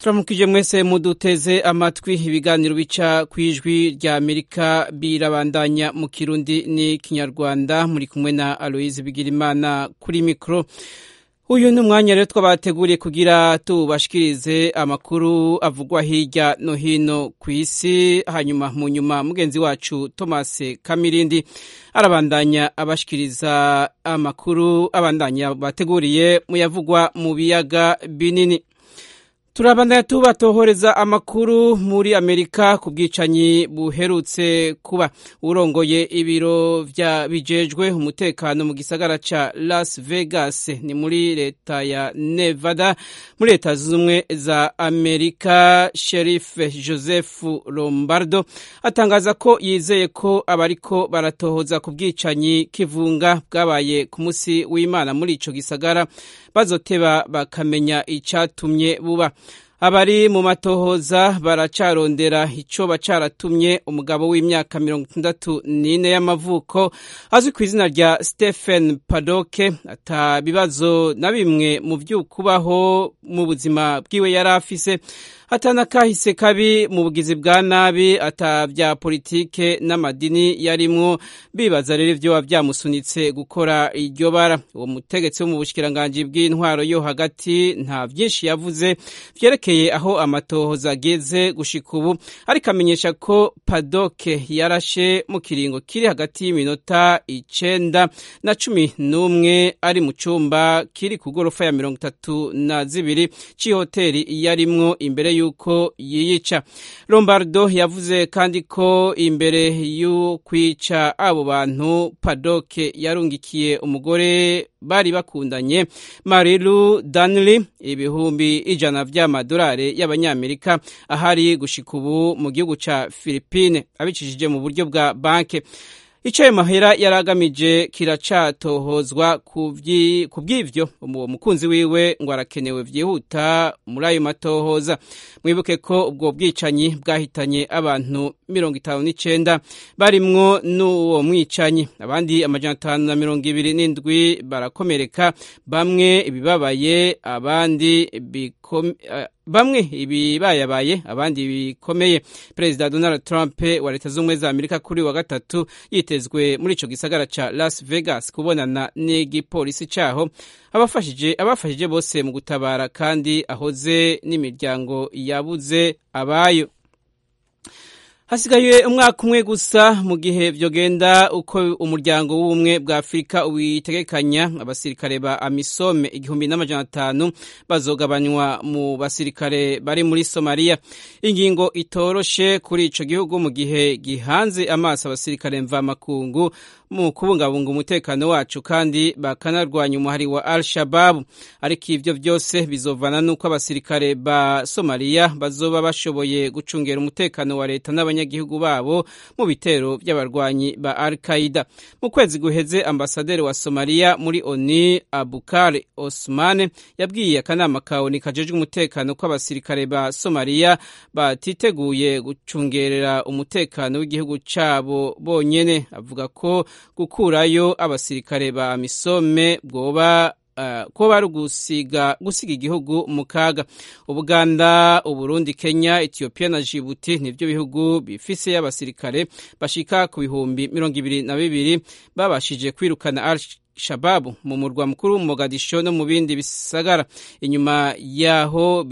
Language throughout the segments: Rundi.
turamukije mwese muduteze amatwi ibiganiro bica ku ijwi rya amerika birabandanya mu kirundi n'ikinyarwanda muri kumwe na aloise bigirimana kuri mikoro uyu ni umwanya rero twabateguriye kugira tubashikirize amakuru avugwa hirya no hino ku isi hanyuma mu nyuma mugenzi wacu thomas kamirindi arabandanya abashikiriza amakuru abandanya bateguriye muyavugwa mu biyaga binini turabandanya tubatohoreza amakuru muri amerika ku bwicanyi buherutse kuba urongoye ibiro vya bijejwe umutekano mu gisagara ca las vegas ni muri leta ya nevada muri leta z'ubumwe za amerika sherif joseph lombardo atangaza ko yizeye ko abariko baratohoza ku bwicanyi kivunga bwabaye ku musi w'imana muri ico gisagara bazoteba bakamenya icatumye buba abari mu matohoza baracarondera ico bacaratumye umugabo w'imyaka mirongo itandatu n'ine y'amavuko azwi ku izina rya stephen padoke ata bibazo na bimwe mu vy'ukubaho mu buzima bwiwe yari afise atana kahise kabi mu bugizi bwa nabi ata vya politike n'amadini yarimwo bibaza rero ivyo vyamusunitse gukora iryo bara uwo mutegetsi wo mu bushikiranganji bw'intwaro yo hagati nta vyinshi yavuze vyerekeye aho amatohoza ageze gushika ubu ariko amenyesha ko padoke yarashe mu kiringo kiri hagati y'iminota icenda na cumi n'umwe ari mu cumba kiri ku gorofa ya mirongo itatu na zibiri c'ihoteri yarimwo imbere yuko yiyica lombardo yavuze kandi ko imbere y'ukwica abo bantu padoke yarungikiye umugore bari bakundanye marilu danley ibihumbi ijana vy'amadolari y'abanyamerika ahari gushika ubu mu gihugu ca philipine abicishije mu buryo bwa banke ico ayo mahera yari agamije kiracatohozwa ku bw'ivyo uwo mukunzi wiwe ngo arakenewe vyihuta muri ayo matohoza mwibuke ko ubwo bwicanyi bwahitanye abantu mirongo itanu n'icenda barimwo n'uwo mwicanyi abandi amajana atanu na mirongo ibiri n'indwi barakomereka bamwe ibibabaye abandi bikome bamwe ibibayabaye abandi bikomeye perezida donald trump wa leta z'ubumwe za amerika kuri wa gatatu yitezwe muri ico gisagara ca las vegas kubonana n'igipolisi caho abafashije abafashije bose mu gutabara kandi ahoze n'imiryango yabuze abayo hasigaye umwaka umwe gusa mu gihe vyogenda uko umuryango w'ubumwe bwa afurika witegekanya abasirikare ba amisome igihumbi n'amajana atanu bazogabanywa mu basirikare bari muri somaliya ingingo itoroshe kuri ico gihugu mu gihe gihanze amaso abasirikare mvamakungu mu kubungabunga umutekano wacu kandi bakanarwanya umuhari wa al shababu ariko ivyo vyose bizovana n'uko abasirikare ba somaliya bazoba bashoboye gucungera umutekano wa leta n'abanyagihugu babo mu bitero vy'abarwanyi ba al qaida mu kwezi guheze ambasaderi wa somaliya muri oni abukar osman yabwiye akanama ka oni kajejwe umutekano ko abasirikare ba somaliya batiteguye gucungerera umutekano w'igihugu cabo bonyene avuga ko gukurayo abasirikare ba misome bwoba Uh, ko bari gusiga gusiga igihugu mu kaga ubuganda uburundi kenya ethiopia na jibuti nivyo bihugu bifise abasirikare bashika ku bihumbi mirongo ibiri na bibiri babashije kwirukana al shababu mu murwa mukuru mogadisho no mu bindi bisagara inyuma yaho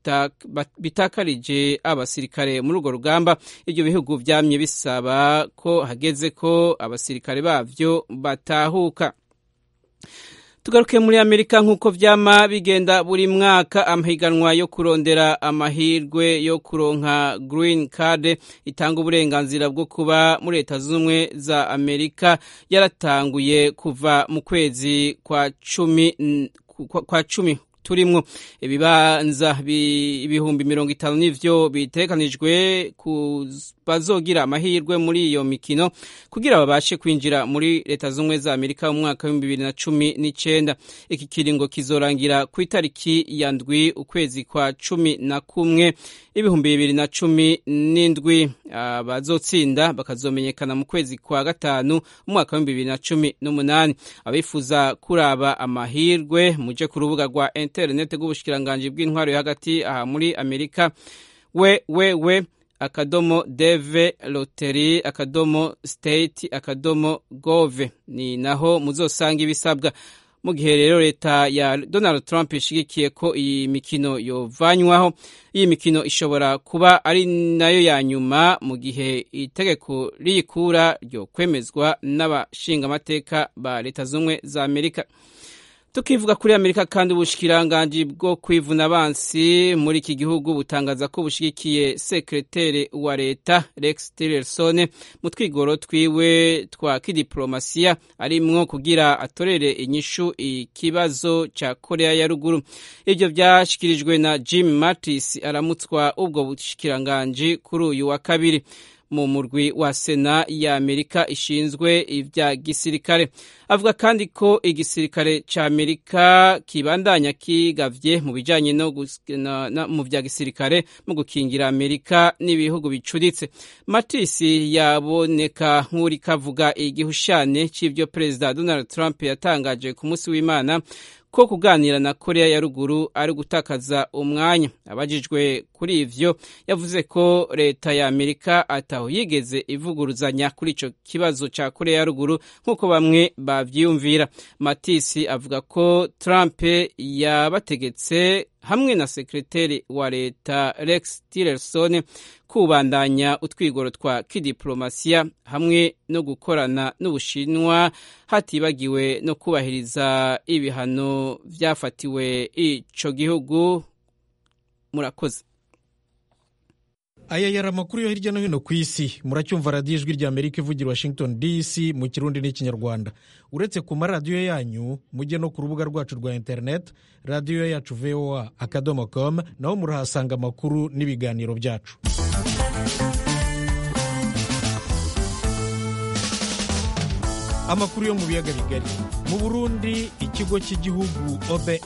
bitakarije abasirikare muri urwo rugamba ibyo bihugu vyamye bisaba ko hageze ko abasirikare bavyo batahuka tugaruke muri amerika nk'uko vyama bigenda buri mwaka amahiganwa yo kurondera amahirwe yo kuronka green card itanga uburenganzira bwo kuba muri leta z'ubumwe za amerika yaratanguye kuva mu kwezi kwa cumi kwa cumi turimwo ibibanza ibihumbi mirongo itanu n'ivyo bitekanijwe bazogira amahirwe muri iyo mikino kugira babashe kwinjira muri leta z'ubumwe za amerika mu mwaka w'ibihumbi bibiri na cumi n'icenda iki kiringo kizorangira ku itariki ya ndwi ukwezi kwa cumi na kumwe ibihumbi bibiri na cumi n'indwi abazotsinda bakazomenyekana mu kwezi kwa gatanu umwaka w'ibihumbi bibiri na cumi n'umunani abifuza kuraba amahirwe muje ku rubuga rwa interineti rw'ubushikiranganji bw'intwaro yo hagati aha muri amerika we we we akadomo deve loteri akadomo state akadomo gove ni naho muzosanga ibisabwa mu gihe rero leta ya donald trump ishigikiye ko iyi mikino yovanywaho iyi mikino ishobora kuba ari nayo ya nyuma mu gihe itegeko riyikura ryo kwemezwa n'abashingamateka ba leta z'ubumwe za amerika tukivuga kuri amerika kandi ubushikiranganji bwo kwivuna abansi muri iki gihugu butangaza ko bushigikiye sekretere wa leta rex tillerson mu twigoro twiwe twa kidiplomasiya arimwo kugira atorere inyishu ikibazo ca korea ya ruguru ivyo vyashikirijwe na jim mattis aramutswa ubwo bushikiranganji kuri uyu wa kabiri mu murwi wa sena ya amerika ishinzwe ibya gisirikare avuga kandi ko igisirikare ca amerika kibandanya kigavye mu bijanye no mu vya gisirikare mu gukingira amerika n'ibihugu bicuritse matisi yaboneka nk'uri kavuga igihushane c'ivyo perezida donald trump yatangaje ku munsi w'imana ko kuganira na korea ya ruguru ari gutakaza umwanya abajijwe kuri ivyo yavuze ko leta ya amerika ataho yigeze ivuguruzanya kuri ico kibazo ca korea ya ruguru nk'uko bamwe bavyiyumvira matisi avuga ko trump yabategetse hamwe na sekreteri wa leta rex tillerson kubandanya utwigoro twa kidiplomasiya hamwe no gukorana n'ubushinwa hatibagiwe no kubahiriza ibihano vyafatiwe ico gihugu murakoze aya yari amakuru yo hirya no hino ku isi muracyumva radiyo ijwi rya amerika ivugira washington dc mu kirundi n'ikinyarwanda uretse ku maradiyo yanyu mujye no ku rubuga rwacu rwa interineti radiyo yacu voa akadomo com naho murahasanga amakuru n'ibiganiro byacu amakuru yo mu biyaga bigari mu burundi ikigo cy'igihugu obr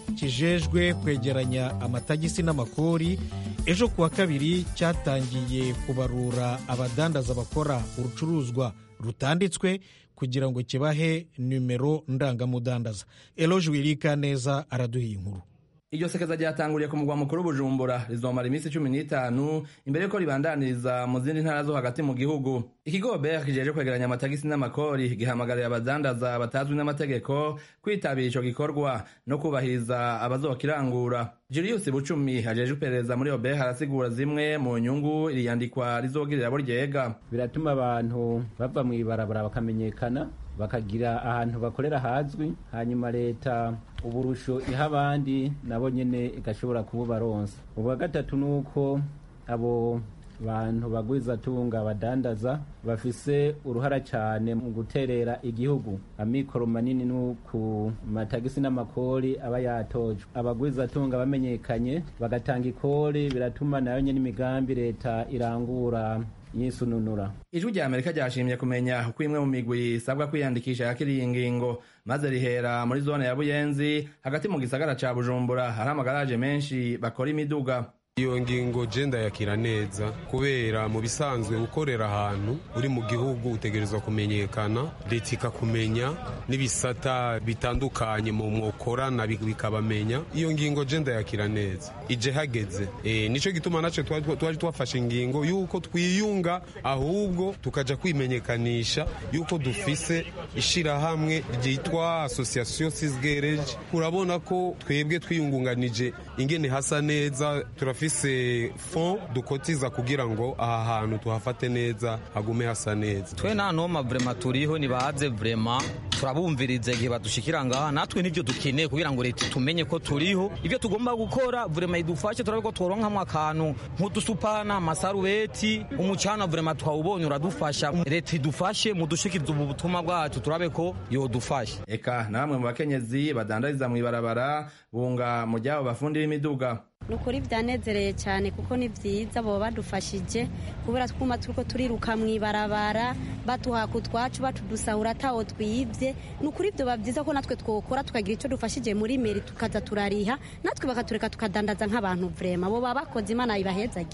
kijejwe kwegeranya amatagisi n'amakori ejo kuwa kabiri cyatangiye kubarura abadandaza bakora urucuruzwa rutanditswe kugira ngo kibahe nimero ndangamudandaza eloge wirika neza araduhiye inkuru iryo sekeza ryatanguriye ku mugwa mukuru bujumbura rizomara iminsi cumi n'itanu imbere yuko ribandaniriza mu zindi ntara zo hagati mu gihugu ikigo ber kijeje kwegeranya amatagisi n'amakori gihamagarira abadandaza batazwi n'amategeko kwitabira ico gikorwa no kubahiriza abazokirangura julius bucumi ajeje iperereza muri ober arasigura zimwe mu nyungu iri yandikwa rizogirira abo ryega biratuma abantu bava mw'ibarabara bakamenyekana bakagira ahantu bakorera hazwi hanyuma leta uburusho iha abandi nabo nyene igashobora kububaronsa ubwa gatatu ni uko abo bantu bagwizatunga badandaza bafise uruhara cyane mu guterera igihugu amikoro manini ni ku matagisi n'amakori aba yatojwe abagwizatunga bamenyekanye bagatanga ikori biratuma nayo nyene imigambi leta irangura yisununura ijwi rya amerika ryashimye kumenya uko imwe mu migwi isabwa kwiyandikisha yakiriye iyi ngingo maze rihera muri zone ya buyenzi hagati mu gisagara ca bujumbura hari amagaraje menshi bakora imiduga iyo ngingo je ndayakira neza kubera mu bisanzwe gukorera ahantu uri mu gihugu utegerezwa kumenyekana leta ikakumenya n'ibisata bitandukanye mu mwokorana bikabamenya iyo ngingo je ndayakira neza ije hageze e, nico gituma naco twari twafashe ingingo yuko twiyunga ahubwo tukaja kwimenyekanisha yuko dufise ishirahamwe ryitwa association sisgereje urabona ko twebwe twiyungunganije ingene hasa neza turafise dufise fond dukotiza kugira ngo aha hantu tuhafate neza hagume hasa neza twe nta noma vrema turiho nibaze vrema turabumviriza igihe badushikira ngaha natwe nivyo dukeneye kugira ngo leta tumenye ko turiho ivyo tugomba gukora vrema idufashe turabe ko tworonkamwo akantu nk'udusupana amasarubeti umucana vrema twawubonye uradufasha leta idufashe mudushikiriza ubu butumwa bwacu turabe ko yodufasha eka na bamwe mu bakenyezi badandariza mw'ibarabara bunga mu ryabo bafundira imiduga ni ukuri byanezereye cyane kuko ni byiza baba badufashije kubera twuma turiko turiruka mu ibarabara batuhaka utwacu batudusahura atawo twibye ni ukuri ibyo biba byiza ko natwe twokora tukagira icyo dufashije muri meri tukaza turariha natwe bakatureka tukadandaza nk'abantu vrema bo baba bakoze imana ibahezagira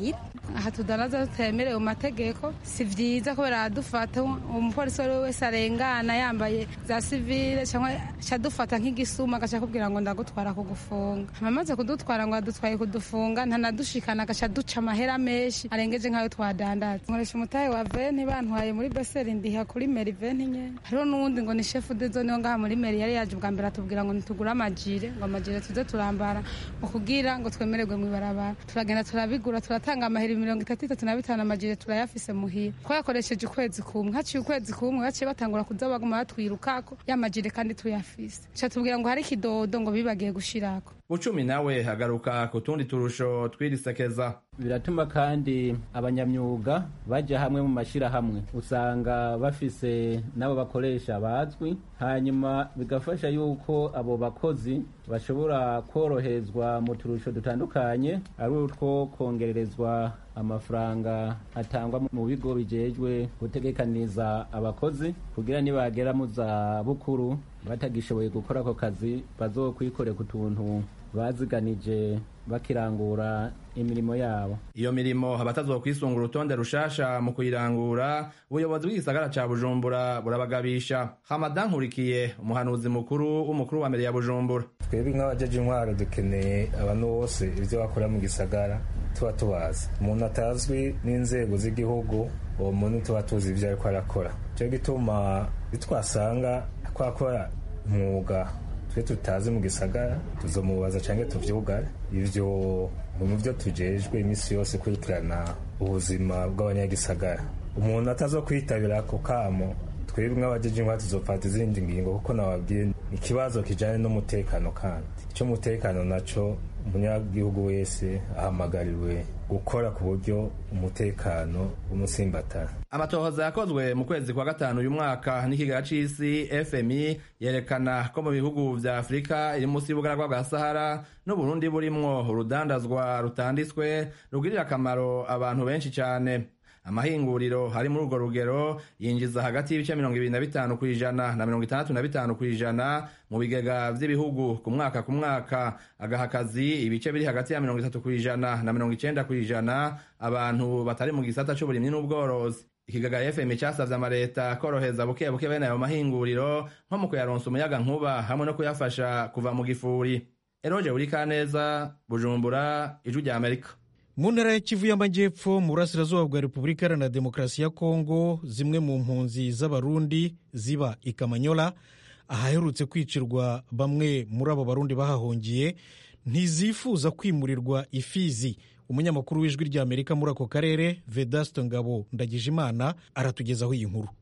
aha tudanaza tutemerewe mu mategeko si vyiza kubera dufata umupolisi uwo ari we wese arengana yambaye za sivile cyangwa cadufata nk'igisuma agaca akubwira ngo ndagutwara kugufunga amaze kudutwara ngo adutwaye kudufunga ntanadushikana agaca duca amahera menshi arengeje nk'ayo twadandaza nkoresha umutahe wa veni bantwaye muri beseri ndiha kuri meri veni nyene hariho n'uwundi ngo ni shefu de zone wo ngaha muri meri yari yaje ubwa mbere atubwira ngo nitugure amajire ngo amajire tuze turambara ngo kugira ngo twemererwe mu ibarabara turagenda turabigura turatanga amahera mirongo itatu itatu na bitanu amajire turayafise muhira twayakoresheje ukwezi kumwe haciye ukwezi kumwe baciye batangura kuza baguma batwirukako ya majire kandi tuyafise ca tubwira ngo hari ikidodo ngo bibagiye gushirako bucumi nawe agaruka ku tundi turusho twirisekeza biratuma kandi abanyamyuga bajya hamwe mu mashyirahamwe usanga bafise n'abo bakoresha bazwi hanyuma bigafasha yuko abo bakozi bashobora koroherezwa mu turusho dutandukanye ari utwo kongererezwa amafaranga atangwa mu bigo bijejwe gutegekaniza abakozi kugira nibagera mu za bukuru batagishoboye gukora ako kazi bazokwikorera ku tuntu baziganije bakirangura imirimo yabo iyo mirimo abatazokwisunga urutonde rushasha mu kuyirangura ubuyobozi bw'igisagara ca bujumbura burabagabisha hamadan nkurikiye umuhanuzi mukuru w'umukuru wa mbere ya bujumbura twebwe nk'abajeje intwaro dukeneye abantu bose ibyo bakora mu gisagara tuba tubazi umuntu atazwi n'inzego z'igihugu uwo muntu tuba tuzi ibyo ariko arakora cyo gituma bitwasanga twakora umwuga twe tutazi mu gisagara tuzomubaza cyangwa tuvyugare ivyo mu byo tujejwe iminsi yose kurikirana ubuzima bw'abanyagisagara umuntu atazo kwitabira ako kamo twebwe nk'abajeje intwaro tuzofata izindi ngingo kuko nababwiye ikibazo kijanye n'umutekano kandi icyo umutekano naco umunyagihugu wese ahamagariwe gukora ku buryo umutekano w'umusimbatara amatohoza yakozwe mu kwezi kwa gatanu uyu mwaka n'ikigaga c'isi fmi yerekana ko mu bihugu vya afurika iri munsi y'ubugaragwa bwa sahara n'uburundi burimwo urudandazwa rutanditswe rugirira akamaro abantu benshi cane amahinguriro hari muri urwo rugero yinjiza hagati y'ibice mirongo ibiri na bitanu ku ijana na mirongo itandatu na bitanu ku ijana mu bigega vy'ibihugu ku mwaka ku mwaka agaha akazi ibice biri hagati ya mirongo itatu ku ijana na mirongo icenda ku ijana abantu batari mu gisata c'uburimyi n'ubworozi ikigaga fm casavye amareta koroheza buke buke bene ayo mahinguriro nko mu kuyaronsa umuyaga nkuba hamwe no kuyafasha kuva mu gifuri eroje urikaneza bujumbura ijwi rya amerika mu ntara ya kivu y'amajyepfo mu burasirazuba bwa repubulika iharanira demokarasi ya kongo zimwe mu mpunzi z'abarundi ziba i kamanyola ahaherutse kwicirwa bamwe muri abo barundi bahahungiye ntizifuza kwimurirwa ifizi umunyamakuru w'ijwi ry'amerika muri ako karere vedasto ngabo ndagijimana aratugezaho iyi nkuru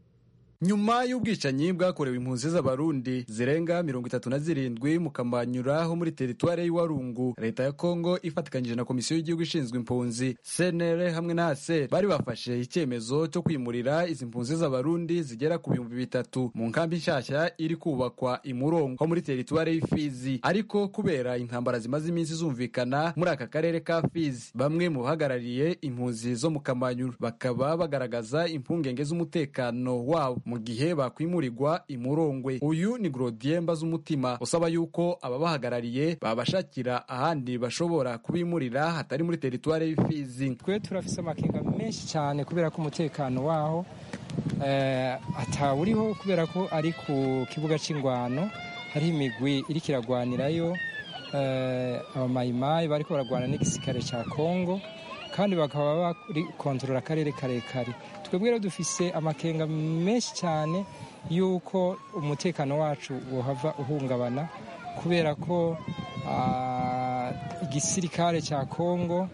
nyuma y'ubwicanyi bwakorewe impunzi z'abarundi zirenga mirongo itatu na zirindwi mu kamanyura ho muri teritwari y'iwarungu leta ya kongo ifatikanyije na komisiyo y'igihugu ishinzwe impunzi cnr hamwe na aser bari bafashe icyemezo cyo kwimurira izi mpunzi z'abarundi zigera ku bihumbi bitatu mu nkambi nshyashya iri kubakwa imurongo ho muri teritwari y'ifizi ariko kubera intambara zimaze iminsi zumvikana muri aka karere ka fizi bamwe mu bahagarariye impunzi zo mu kamanyura bakaba bagaragaza impungenge z'umutekano wabo mu gihe bakwimurirwa imurongwe uyu ni Grodien Mbazumutima usaba yuko ababahagarariye babashakira ahandi bashobora kubimurira hatari muri teritwari y'ifizi twe turafise amakenga menshi cyane kubera ko umutekano waho atawuriho kubera ko ari ku kibuga cy'ingwano hariho imigwi iri kiragwanirayo abamayimayi bariko baragwana n'igisirikare cya kongo kandi bakaba bari kontorora akarere karekare twebwe rero dufise amakenga menshi cyane y'uko umutekano wacu wohava uhungabana kubera ko igisirikare cya kongo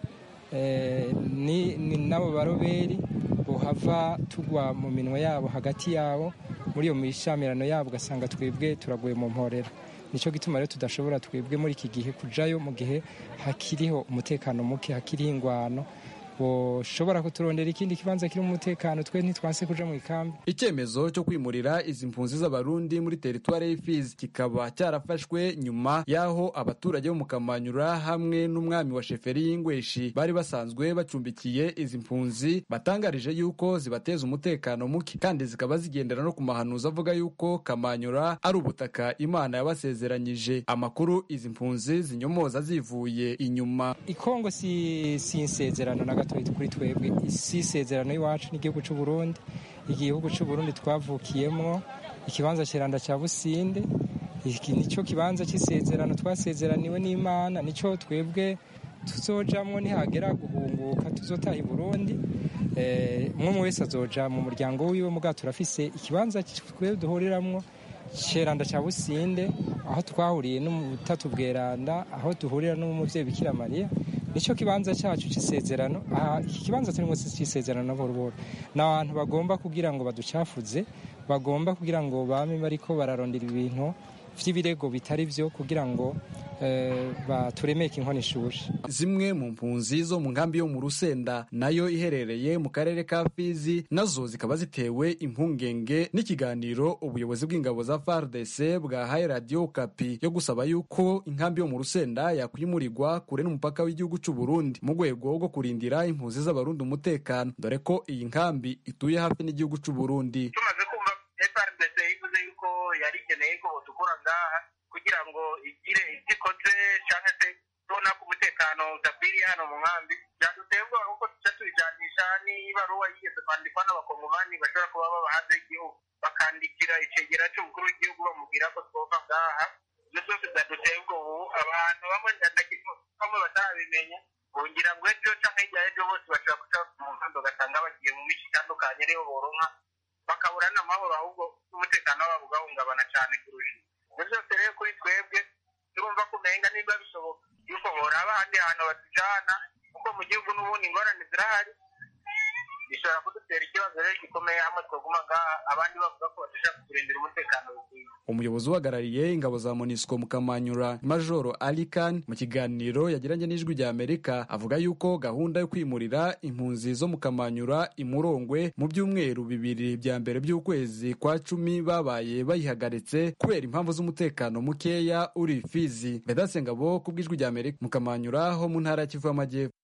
n'abo baroberi bohava tugwa mu minwe yabo hagati yabo muri iyo mishamirano yabo ugasanga twebwe turaguye mu mporera nicyo gituma rero tudashobora twebwe muri iki gihe kujayo mu gihe hakiriho umutekano muke hakiriho ingwano boshobora kuturondera ikindi kibanza kirimo umutekano twe ntitwanse kuja mu ikambi icyemezo cyo kwimurira izi mpunzi z'abarundi muri teritwari y'ifizi kikaba cyarafashwe nyuma y'aho abaturage bo mu kamanyura hamwe n'umwami wa sheferi y'ingweshi bari basanzwe bacumbikiye izi mpunzi batangarije yuko zibateza umutekano muke kandi zikaba zigendera no ku mahanuzi avuga yuko kamanyura ari ubutaka imana yabasezeranyije amakuru izi mpunzi zinyomoza zivuye inyuma ikongo si, si insezerano na gato gatoya kuri twebwe si isezerano y'iwacu n'igihugu cy'u Burundi igihugu cy'u Burundi twavukiyemo ikibanza kiranda cya businde iki nicyo kibanza cy'isezerano twasezeraniwe n'imana nicyo twebwe tuzojamwo nihagera guhunguka tuzotaha i burundi umwe wese azoja mu muryango wiwe muga turafise ikibanza twe duhuriramwo ceranda cya businde aho twahuriye n'umutatu bweranda aho duhurira n'umuvyeyi bikira mariya nicyo kibanza cyacu cy'isezerano iki kibanza turimo cy'isezerano boroboro ni abantu bagomba kugira ngo baducafuze bagomba kugira ngo bame bariko bararondera ibintu vy'ibirego bitari vyo kugira ngo baturemeke inkono ishuri zimwe mu mpunzi zo mu nkambi yo mu rusenda nayo iherereye mu karere ka fizi nazo zikaba zitewe impungenge n'ikiganiro ubuyobozi bw'ingabo za fardc bwahaye radiyo kapi yo gusaba yuko inkambi yo mu rusenda yakwimurirwa kure n'umupaka w'igihugu cy'u burundi mu rwego rwo kurindira impunzi z'abarundi umutekano dore ko iyi nkambi ituye hafi n'igihugu cy'u burundi tumaze kumva frdc ivuze yuko yari ikeneye ko dukora ngaha kugira ngo igire ibyo ikoze cyangwa se tubona ko umutekano udakwiriye hano mu nkambi byaduteye ubwoba kuko tuca tubijanisha n'ibaruwa yigeze kwandikwa n'abakongomani bashobora kuba baba hanze y'igihugu bakandikira icegera cy'umukuru w'igihugu bamubwira ko twova ngaha ibyo byose byaduteye ubwoba ubu abantu bamwe bamwe batarabimenya bongira ngo ejo cyangwa hirya y'ejo bose bashobora guca mu nkambi ugasanga bagiye mu mico itandukanye ariho boronka bakabura n'amahoro ahubwo n'umutekano wabo ugahungabana cyane kurusha ibyo byose rero kuri twebwe turumva kumenga niba bishoboka yuko boraba ahandi hantu batujana kuko mu gihugu n'ubundi ingorane zirahari bishobora kudutera ikibazo rero gikomeye hamwe twaguma ngaha abandi bavuga ko badashaka kurindira umutekano bikwiye umuyobozi uhagarariye ingabo za monisco mu kamanyura majoro alikan mu kiganiro yagiranye n'ijwi rya amerika avuga yuko gahunda yo kwimurira impunzi zo mu kamanyura imurongwe mu byumweru bibiri bya mbere by'ukwezi kwa cumi babaye bayihagaritse kubera impamvu z'umutekano mukeya uri fizi vedatse ngabo ku bw'ijwi rya amerika mu kamanyura ho mu ntara ya kivu y'amajyepfo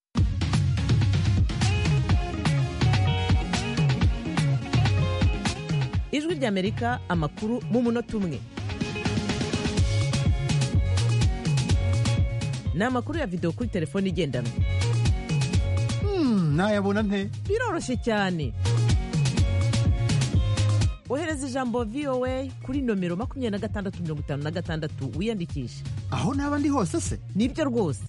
ijwi ry'amerika amakuru mu munota umwe ni amakuru ya videwo kuri telefone igendanwa ntayabona nte biroroshye cyane ohereza ijambo voa kuri nomero makumyabiri na gatandatu mirongo itanu na gatandatu wiyandikishe aho naba ndi hose se nibyo rwose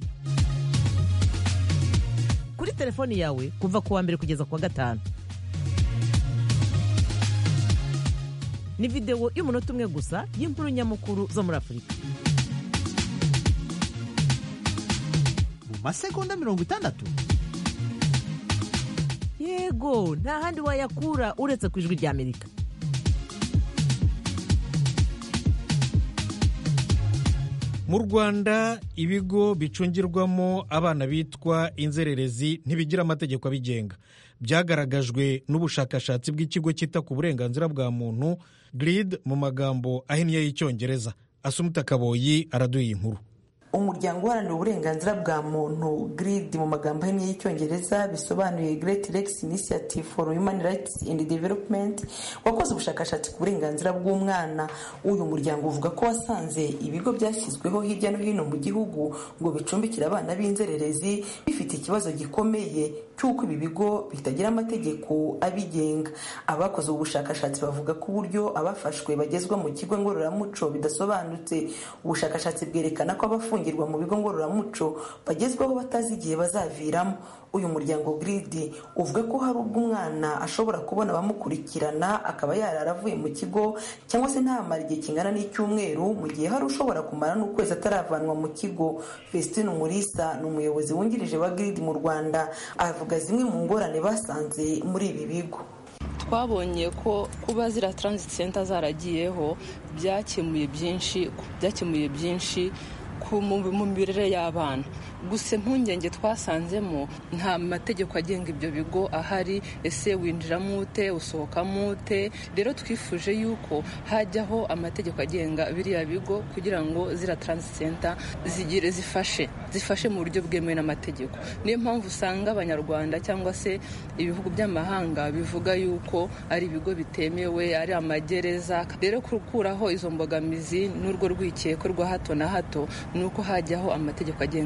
kuri telefoni yawe kuva ku wa mbere kugeza ku wa gatanu ni videwo y'umunota umwe gusa y'inkuru nyamukuru zo muri afurika mu masegonda mirongo itandatu yego nta handi wayakura uretse ku ijwi rya amerika mu rwanda ibigo bicungirwamo abana bitwa inzererezi ntibigira amategeko abigenga byagaragajwe n'ubushakashatsi bw'ikigo cyita ku burenganzira bwa muntu giride mu magambo ahinnye y'icyongereza asumuta kaboyi araduha inkuru umuryango uharanira uburenganzira bwa muntu grid mu magambo ahinnye y'icyongereza bisobanuye great lex initiative for human rights and development wakoze ubushakashatsi ku burenganzira bw'umwana uyu muryango uvuga ko wasanze ibigo byashyizweho hirya no hino mu gihugu ngo bicumbikire abana b'inzererezi bifite ikibazo gikomeye cy'uko ibi bigo bitagira amategeko abigenga abakoze ubu bushakashatsi bavuga ko uburyo abafashwe bagezwa mu kigo ngororamuco bidasobanutse ubushakashatsi bwerekana ko abafungirwa mu bigo ngororamuco bagezwaho batazi igihe bazaviramo uyu muryango giridi uvuga ko hari ubwo umwana ashobora kubona abamukurikirana akaba yarara avuye mu kigo cyangwa se ntamara igihe kingana n'icyumweru mu gihe hari ushobora kumara n'ukwezi ataravanwa mu kigo fesitine umurisa ni umuyobozi wungirije wa giridi mu rwanda avuga zimwe mu ngorane basanze muri ibi bigo twabonye ko kuba ziriya taransiti senta zaragiyeho byakemuye byinshi byakemuye byinshi mu miberere y'abana gusa impungenge twasanzemo nta mategeko agenga ibyo bigo ahari ese winjiramo ute usohokamo ute rero twifuje yuko hajyaho amategeko agenga biriya bigo kugira ngo ziriya taransiti senta zigire zifashe zifashe mu buryo bwemewe n'amategeko niyo mpamvu usanga abanyarwanda cyangwa se ibihugu by'amahanga bivuga yuko ari ibigo bitemewe ari amagereza rero gukuraho izo mbogamizi n'urwo rwikeko rwa hato na hato ni uko hajyaho amategeko agenga biriya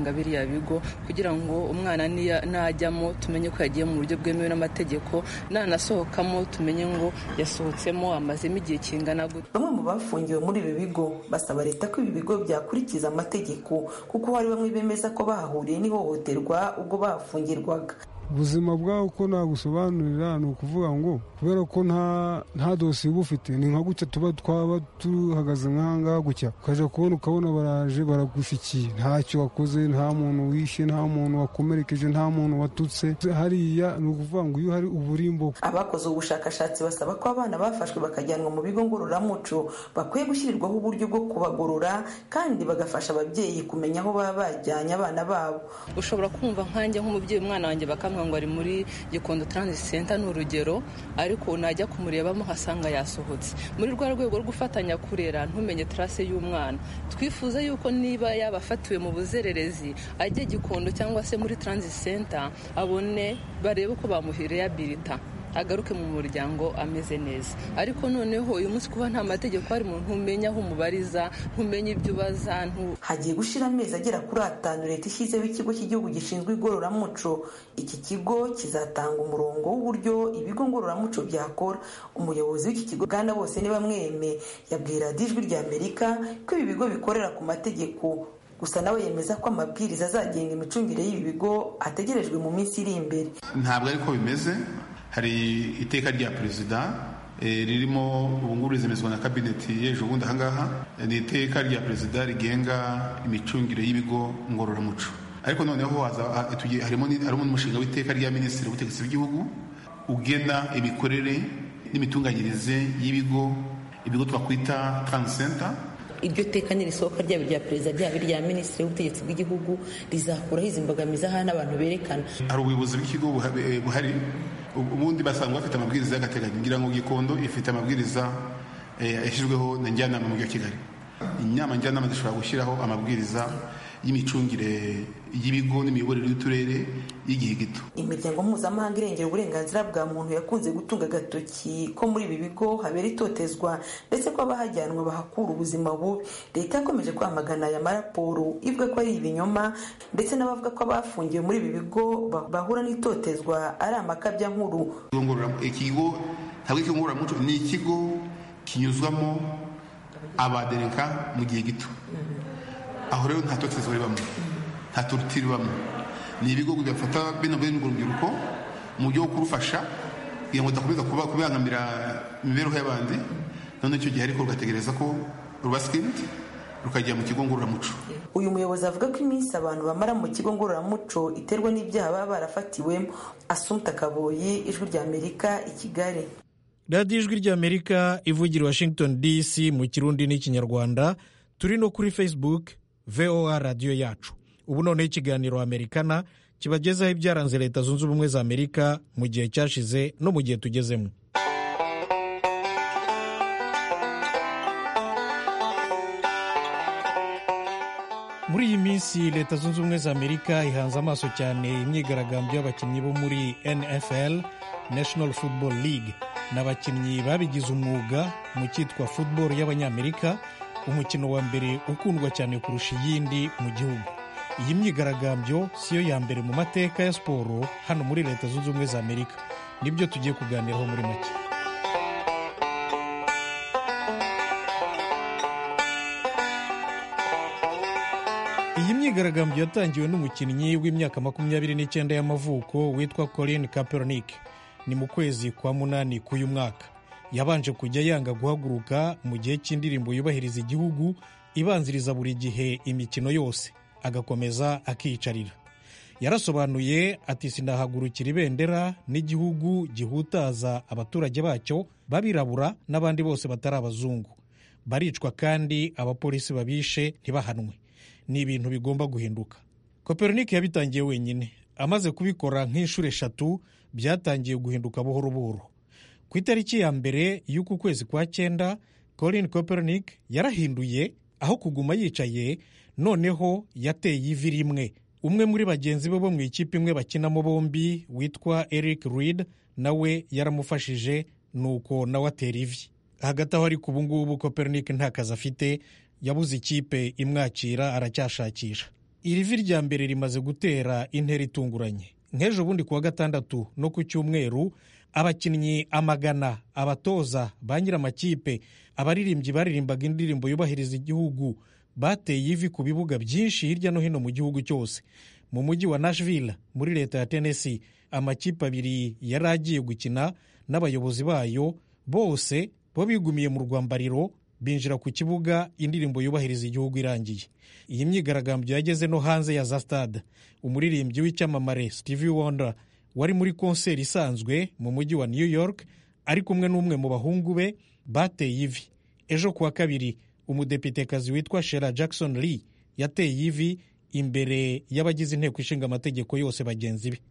biriya bigo kugira ngo umwana najyamo tumenye ko yagiye mu buryo bwemewe n'amategeko nanasohokamo tumenye ngo yasohotsemo amazemo igihe kingana gute bamwe mu bafungiwe muri ibi bigo basaba leta ko ibi bigo byakurikiza amategeko kuko hari bamwe bemeza ko bahahuriye n'ihohoterwa ubwo bahafungirwaga ubuzima bwawe uko nagusobanurira ni ukuvuga ngo kubera ko nta dosiye uba ufite ni nka gutya tuba twaba duhagaze nk'ahangaha gutya ukajya kubona ukabona baraje baragushikiye ntacyo wakoze nta muntu wishe nta muntu wakomerekeje nta muntu watutse hariya ni ukuvuga ngo iyo hari uburimbo abakoze ubushakashatsi basaba ko abana bafashwe bakajyanwa mu bigo ngororamuco bakwiye gushyirirwaho uburyo bwo kubagorora kandi bagafasha ababyeyi kumenya aho baba bajyanye abana babo ushobora kumva nkanjye nk'umubyeyi umwana wanjye bakamwa ngo ari muri gikondo transit center ni urugero ariko najya kumurebamo nkasanga yasohotse muri rwa rwego rwo gufatanya kurera ntumenye tarase y'umwana twifuza yuko niba yaba afatiwe mu buzererezi ajye gikondo cyangwa se muri transit center abone barebe ko bamuhireyabilita agaruke mu muryango ameze neza ariko noneho uyu munsi kuba nta mategeko ari mu ntumenya aho umubariza ntumenye ibyo ubaza hagiye gushira amezi agera kuri atanu leta ishyizeho ikigo cy'igihugu gishinzwe igororamuco iki kigo kizatanga umurongo w'uburyo ibigo ngororamuco byakora umuyobozi w'iki kigo bwana bose niba mweme yabwira ijwi rya amerika ko ibi bigo bikorera ku mategeko gusa nawe yemeza ko amabwiriza azagenga imicungire y'ibi bigo ategerejwe mu minsi iri imbere ntabwo ariko bimeze hari iteka rya perezida ririmo ubungubu rizemezwa na kabineti y'ejo bundi ahangaha ni iteka rya perezida rigenga imicungire y'ibigo ngororamuco ariko noneho harimo n'umushinga w'iteka rya minisitiri w'ubutegetsi bw'igihugu ugena imikorere n'imitunganyirize y'ibigo ibigo twakwita taransenta iryo teka n'irisohoka ryaba irya perezida ryaba irya minisitiri w'ubutegetsi bw'igihugu rizakuraho izi mbogamizi aha n'abantu berekana hari ubuyobozi bw'ikigo buhari ubundi basanga bafite amabwiriza y'agateganyo ngira ngo gikondo ifite amabwiriza yashyizweho na njyanama mu mujyi wa kigali inama njyanama zishobora gushyiraho amabwiriza y'imicungire y'ibigo n'imiyoborere y'uturere y'igihe gito imiryango mpuzamahanga irengera uburenganzira bwa muntu yakunze gutunga agatoki ko muri ibi bigo habera itotezwa ndetse ko abahajyanwa bahakura ubuzima bubi leta yakomeje kwamagana aya maraporo ivuga ko ari ibinyoma ndetse n'abavuga ko abafungiwe muri ibi bigo bahura n'itotezwa ari amakabya nkuru ikigo ntabwo ikigo ngororamuco ni ikigo kinyuzwamo abaderenka mu gihe gito aho rero nta totezwa ribamo nta torutire ribamo ni ibigo bigafata bino bene urwo rubyiruko mu buryo bwo kurufasha kugira ngo rudakomeza kubangamira imibereho y'abandi none icyo gihe ariko rugategereza ko ruba sikiriti rukajya mu kigo ngororamuco uyu muyobozi avuga ko iminsi abantu bamara mu kigo ngororamuco iterwa n'ibyaha baba barafatiwemo asumta kaboyi ijwi rya amerika i kigali radiyo ijwi ry'amerika ivugira washington dc mu kirundi n'ikinyarwanda turi no kuri facebook voa radiyo yacu ubu noneho ikiganiro amerikana kibagezaho ibyaranze leta zunze ubumwe za amerika mu gihe cyashize no mu gihe tugezemo muri iyi minsi leta zunze ubumwe za amerika ihanze amaso cyane imyigaragambyo y'abakinnyi bo muri nfl national football league ni abakinnyi babigize umwuga mu cyitwa football y'abanyamerika umukino wa mbere ukundwa cyane kurusha iyindi mu gihugu iyi myigaragambyo siyo ya mbere mu mateka ya siporo hano muri leta zunze ubumwe za amerika nibyo tugiye kuganiraho muri make iyi myigaragambyo yatangiwe n'umukinnyi w'imyaka makumyabiri n'icyenda y'amavuko witwa Colin Kaepernick ni mu kwezi kwa munani k'uyu mwaka yabanje kujya yanga guhaguruka mu gihe cy'indirimbo yubahiriza igihugu ibanziriza buri gihe imikino yose agakomeza akiyicarira yarasobanuye ati sinahagurukira ibendera n'igihugu gihutaza abaturage bacyo b'abirabura n'abandi bose batari abazungu baricwa kandi abapolisi babishe ntibahanwe ni ibintu bigomba guhinduka koperinike yabitangiye wenyine amaze kubikora nk'inshuro eshatu byatangiye guhinduka buhoro buhoro ku itariki ya mbere y'uku kwezi kwa cyenda Colin Kaepernick yarahinduye aho kuguma yicaye noneho yateye ivi rimwe umwe muri bagenzi be bo mu ikipe imwe bakinamo bombi witwa Eric Reid nawe yaramufashije nuko nawe atera ivi hagati aho ariko ubu ngubu Kaepernick nta kazi afite yabuze ikipe imwakira aracyashakisha iri vi rya mbere rimaze gutera intera itunguranye nk'ejo bundi kuwa gatandatu no ku cyumweru abakinnyi amagana abatoza ba nyir'amakipe abaririmbyi baririmbaga indirimbo yubahiriza igihugu bateye ivi ku bibuga byinshi hirya no hino mu gihugu cyose mu mujyi wa nashville muri leta ya tennessee amakipe abiri yari agiye gukina n'abayobozi bayo bose bo bigumiye mu rwambariro binjira ku kibuga indirimbo yubahiriza igihugu irangiye iyi myigaragambyo yageze no hanze ya za stade umuririmbyi w'icyamamare stevie wonder wari muri konseri isanzwe mu mujyi wa new york ari kumwe n'umwe mu bahungu be bateye ivi ejo kuwa kabiri umudepitekazi witwa shera jackson lee yateye ivi imbere y'abagize inteko ishinga amategeko yose bagenzi be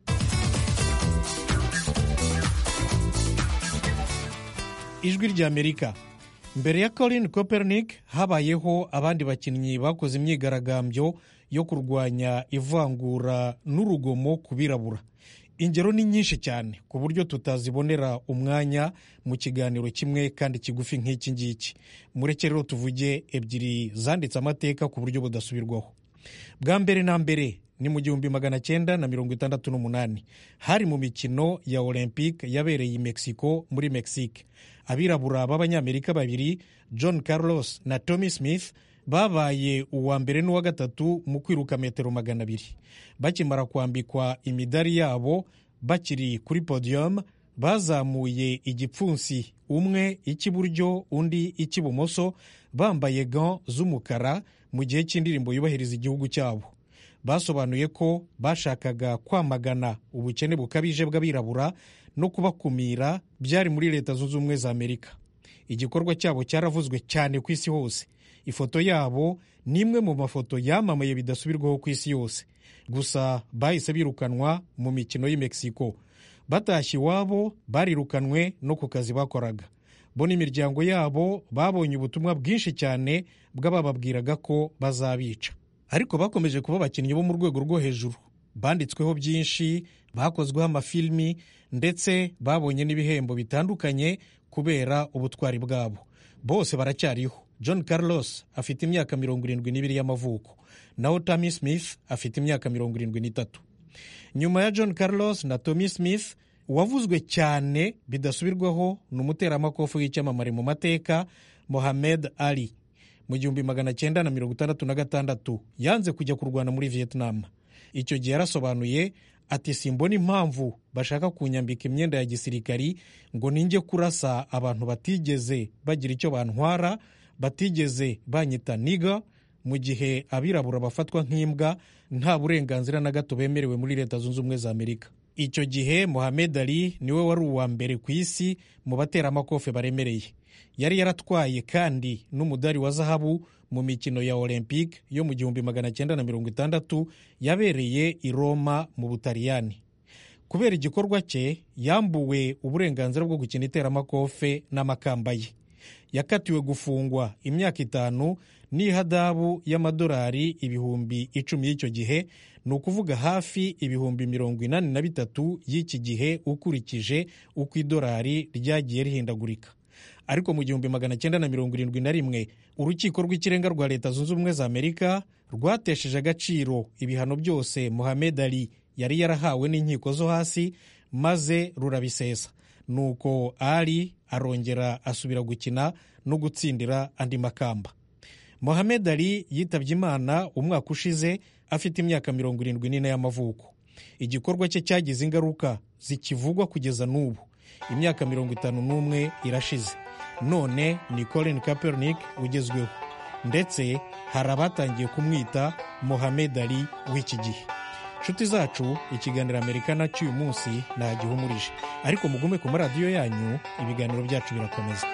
ijwi ry'amerika mbere ya colin copernic habayeho abandi bakinnyi bakoze imyigaragambyo yo kurwanya ivangura n'urugomo ku birabura ingero ni nyinshi cyane ku buryo tutazibonera umwanya mu kiganiro kimwe kandi kigufi nk'iki ngiki mureke rero tuvuge ebyiri zanditse amateka ku buryo budasubirwaho bwa mbere na mbere ni mu gihumbi magana cyenda na mirongo itandatu n'umunani hari mu mikino ya olympique yabereye i mexico muri mexique abirabura b'abanyamerika babiri john carlos na tommy smith babaye uwa mbere n'uwa gatatu mu kwiruka metero magana abiri bakimara kwambikwa imidari yabo bakiri kuri podium bazamuye igipfunsi umwe icy'iburyo undi icy'ibumoso bambaye gant z'umukara mu gihe cy'indirimbo yubahiriza igihugu cyabo basobanuye ko bashakaga kwamagana ubukene bukabije bw'abirabura no kubakumira byari muri leta zunze ubumwe za amerika igikorwa cyabo cyaravuzwe cyane ku isi hose ifoto yabo ni imwe mu mafoto yamamaye bidasubirwaho ku isi yose gusa bahise birukanwa mu mikino y'i mexico batashye iwabo barirukanwe no ku kazi bakoraga bo n'imiryango yabo babonye ubutumwa bwinshi cyane bw'abababwiraga ko bazabica ariko bakomeje kuba abakinnyi bo mu rwego rwo hejuru banditsweho byinshi bakozweho amafilimi ndetse babonye n'ibihembo bitandukanye kubera ubutwari bwabo bose baracyariho john carlos afite imyaka mirongo irindwi n'ibiri y'amavuko naho tommy smith afite imyaka mirongo irindwi n'itatu nyuma ya john carlos na tommy smith uwavuzwe cyane bidasubirwaho ni umuteramakofu w'icyamamare mu mateka mohamed ali mu gihumbi magana cyenda na mirongo itandatu na gatandatu yanze kujya kurwana muri vietnam icyo gihe yarasobanuye ati simbona impamvu bashaka kunyambika imyenda ya gisirikari ngo ninjye kurasa abantu batigeze bagira icyo bantwara batigeze banyita niga mu gihe abirabura bafatwa nk'imbwa nta burenganzira na gato bemerewe muri leta zunze ubumwe za amerika icyo gihe mohamed ali niwe wari uwa mbere ku isi mu bateramakofe baremereye yari yaratwaye kandi n'umudari wa zahabu mu mikino ya olympique yo mu gihumbi magana cyenda na mirongo itandatu yabereye i roma mu butaliyani kubera igikorwa cye yambuwe uburenganzira bwo gukina iteramakofe n'amakamba ye yakatiwe gufungwa imyaka itanu n'ihadabu y'amadolari ibihumbi icumi y'icyo gihe ni ukuvuga hafi ibihumbi mirongo inani na bitatu y'iki gihe ukurikije uko idolari ryagiye rihindagurika ariko mu gihumbi magana cyenda na mirongo irindwi na rimwe urukiko rw'ikirenga rwa leta zunze ubumwe za amerika rwatesheje agaciro ibihano byose mohamed ali yari yarahawe n'inkiko zo hasi maze rurabisesa nuko ali arongera asubira gukina no gutsindira andi makamba mohamed ali yitabye imana umwaka ushize afite imyaka mirongo irindwi n'ine y'amavuko igikorwa cye cyagize ingaruka zikivugwa kugeza n'ubu imyaka mirongo itanu n'umwe irashize none ni colin kaepernick ugezweho ndetse hari abatangiye kumwita mohamed ali w'iki gihe inshuti zacu ikiganiro amerikana cy'uyu munsi ntagihumurije ariko mugume ku maradiyo yanyu ibiganiro byacu birakomeza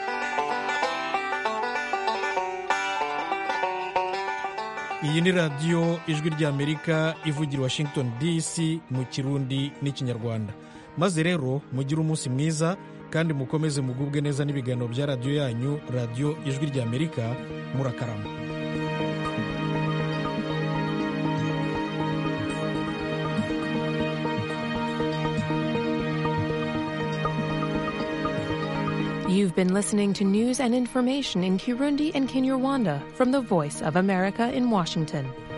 iyi ni radiyo ijwi ry'amerika ivugira washington dc mu kirundi n'ikinyarwanda maze rero mugire umunsi mwiza kandi mukomeze mugubwe neza n'ibiganiro bya radiyo yanyu radiyo ijwi ry'amerika murakarama You've been listening to news and information in Kirundi and Kinyarwanda from the Voice of America in Washington.